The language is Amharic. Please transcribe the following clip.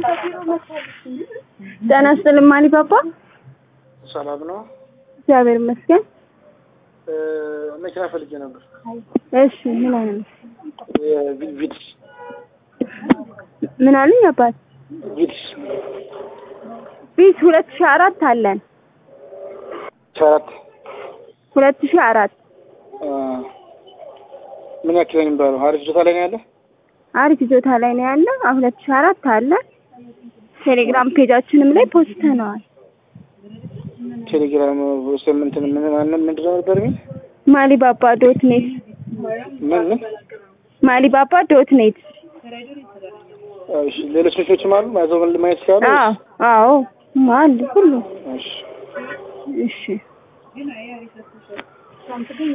ጤና ይስጥልኝ አሊባባ። ሰላም ነው። እግዚአብሔር ይመስገን። መኪና ፈልጌ ነበር። እሺ ምን አይነት ቪትስ ምን አሉኝ አባት? ቪትስ ቢት ሁለት ሺህ አራት አለን። ሸራት ሁለት ሺህ አራት ምን ያክል ነው የሚባለው? አሪፍ ጆታ ላይ ነው ያለ። አሪፍ ይዞታ ላይ ነው ያለ። ሁለት ሺህ አራት አለ። ቴሌግራም ፔጃችንም ላይ ፖስተነዋል። ቴሌግራም ስምንት ምን ማንም ምንድን ነው ነበር የሚል ማሊባባ ዶት ኔት ምን ምን ማሊባባ ዶት ኔት። እሺ ሌሎች ልጆችም አሉ ማዘው ማየት ይችላሉ። አዎ አዎ አሉ ሁሉ እሺ እሺ